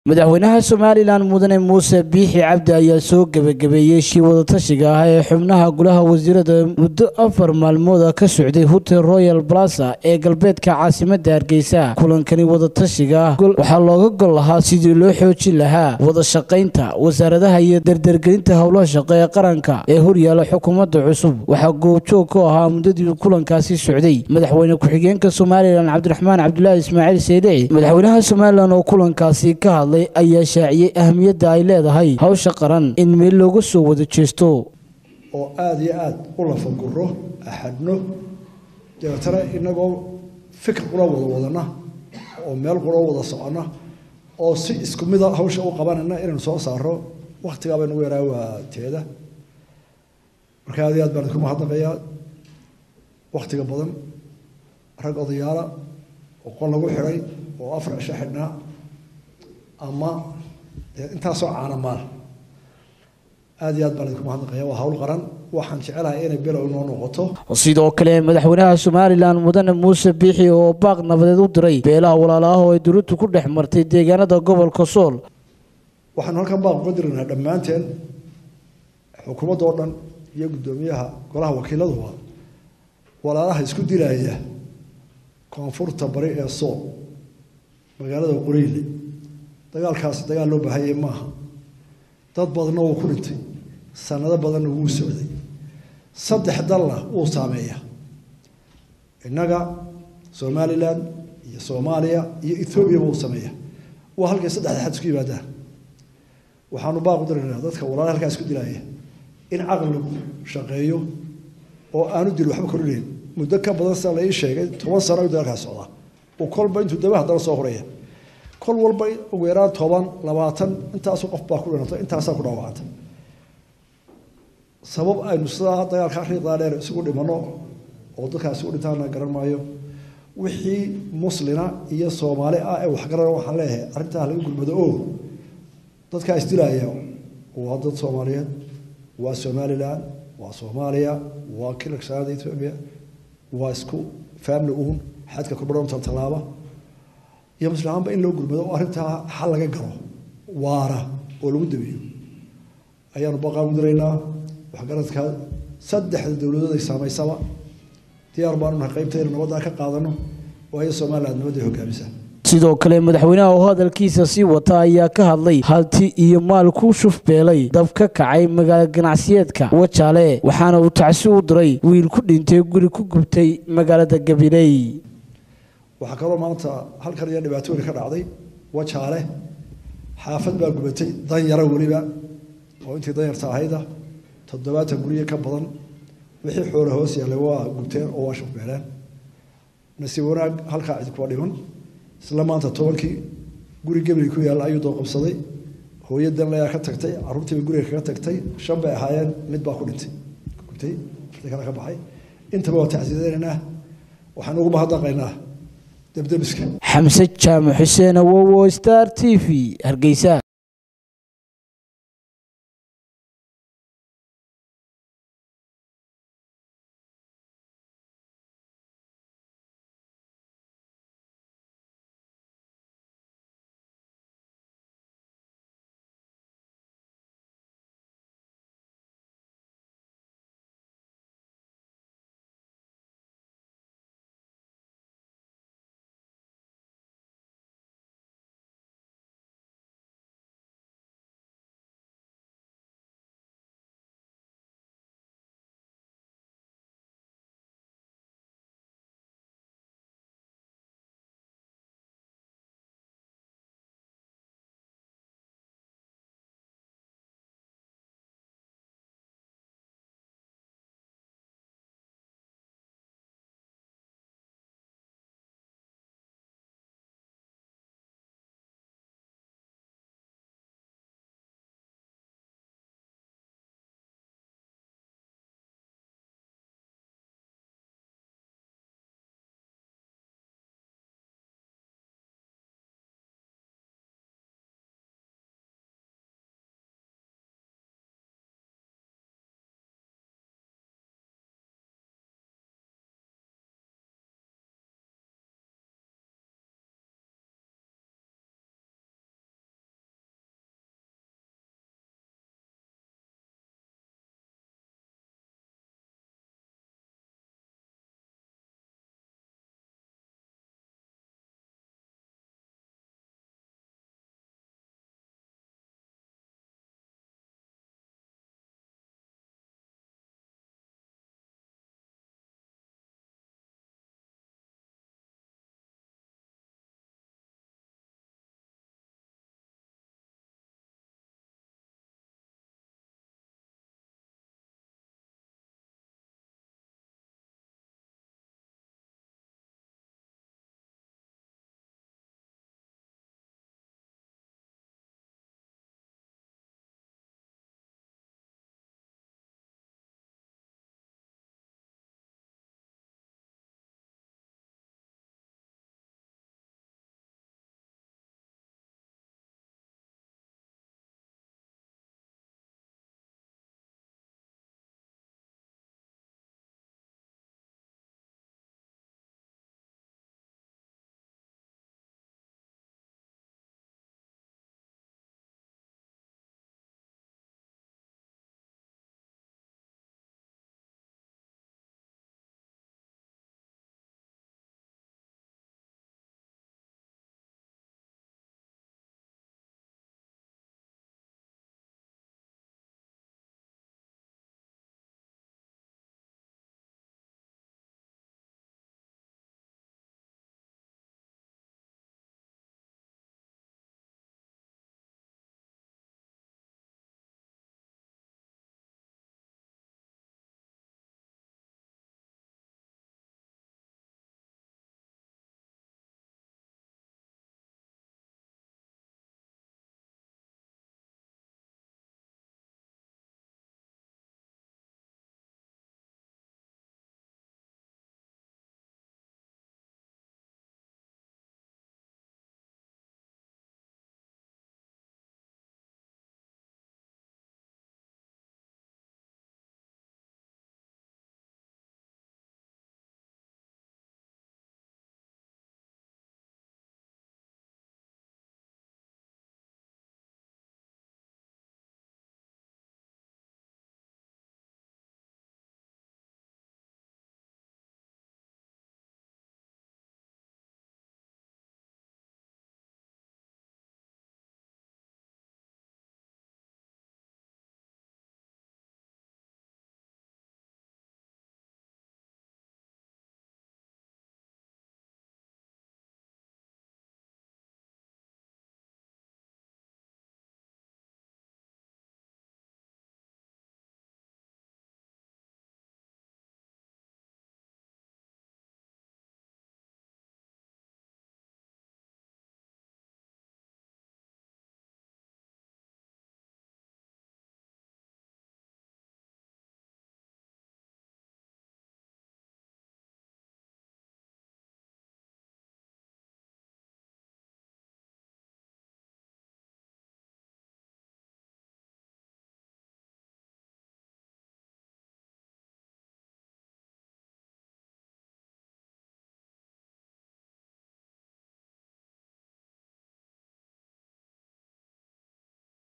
madaxweynaha somalilan mudane muuse biixi cabdi ayaa soo gebagabeeyey shii wadatashiga ah ee xubnaha golaha wasiirada muddo afar maalmooda ka socday hotel royal balasa ee galbeedka caasimada hargeysa kulankani wadatashiga waxaa looga gol lahaa sidii loo xoojin lahaa wada shaqaynta wasaaradaha iyo dardargelinta howlaha shaqo ee qaranka ee horyaala xukuumadda cusub waxaa goobjoog ku ahaa muddadii kulankaasi socday madaxweyne ku-xigeenka somalilan cabdiraxmaan cabdulaahi ismaaciil seydici madaxweynaha somalilan oo kulankaasi ka hadlay ayaa shaaciyey ahamiyadda ay leedahay hawsha qaran in meel looga soo wada jeesto oo aada iyo aada u lafaguro axadno dabeetana inagoo fikir qura wada wadana oo meel qura wada socona oo si isku mida hawsha u qabanayna inaynu soo saaro waktigaa baynagu yaraa waa teeda marka aad iyo aad baan idinku mahadnaqayaa waktiga badan rag odayaala oo qol lagu xidhay oo afar cisho xidhnaa ama intaasoo caana maal aada iyo aad baan idinku mahadnaqaya waa hawl qaran waxaan jecelahay inay below noo noqoto sidoo kale madaxweynaha somalilan mudane muuse biixi oo baaq nabadeed u diray beelaha walaalaah oo ay dowladdu ku dhex martay deegaanada gobolka sool waxaanu halkan baaq uga dirinaha dhammaanteen xukuumadda oo dhan iyo guddoomiyaha golaha wakiiladuba walaalaha isku dilaya koonfurta bari ee sool magaalada qoriile dagaalkaasi dagaal loo baahanyay maaha dad badanna wuu ku dhintay sanado badanna wuu socday saddex dalna wuu saameeya innaga somalilan iyo soomaaliya iyo ethoobiaba wuu sameeya waa halkay saddexda xad isku yimaadaan waxaanu baaqu diraynaa dadka walaala halkaa isku dilaya in caqligu shaqeeyo oo aanu dil waxba korinayn muddo ka badan sida la ii sheegay toban sano ayuu dagaalkaas socdaa uu kolba intuu daba haddana soo horaya kol walba ugu yaraan toban labaatan intaasu qof baa ku dhinatay intaasaa ku dhaawacantay sabab aynu sidaa dagaalka riiqdaa dheer isugu dhimano oo dadkaasi u dhintaana garan maayo wixii muslina iyo soomaali ah ee waxgaran waxaan leeyahay arrintaa laga gulmado oo dadkaa isdilaya waa dad soomaaliyeed waa somalilan waa soomaaliya waa kilaksaada ethoobia waa isku family uun xadka kubadhonta tallaaba iyo muslimaanba in loo gurmado oo arrintaa xal laga galo waara oo lagu dabeeyo ayaanu baqaan u diraynaa waxgaradka saddexda dowladood ay saamaysaba diyaar baanu nahay qaybtayna nabaddaa ka qaadano waayo somaliland nabadday hogaamisa sidoo kale madaxweynaha oo hadalkiisa sii wata ayaa ka hadlay halti iyo maal ku shufbeelay dab ka kacay magaala ganacsiyeedka wajaale waxaana uu tacsi u diray wiil ku dhintay guri ku gubtay magaalada gabiley waxaa kaloo maanta halkan iyo dhibaatooyin ka dhacday wajaale xaafad baa gubatay danyaro weliba oo intii danyarta ahayda toddobaatan guryo ka badan wixii xoole hoos yaallay waa gubteen oo waa shufbeeleen nasiib wanaag halkaa cid kuwa dhiman isla maanta tobankii guri gebli ku yaalla ayuu doo qabsaday hooyadan layaa ka tagtay carruurtiiba guriga kaga tagtay shan bay ahaayeen mid baa ku dhintay gubtay mid kale ka baxay intaba waa tacsiidanaynaa waxaan ugu mahadnaqaynaa xamse jaamac xuseen awowo star t v hargeysa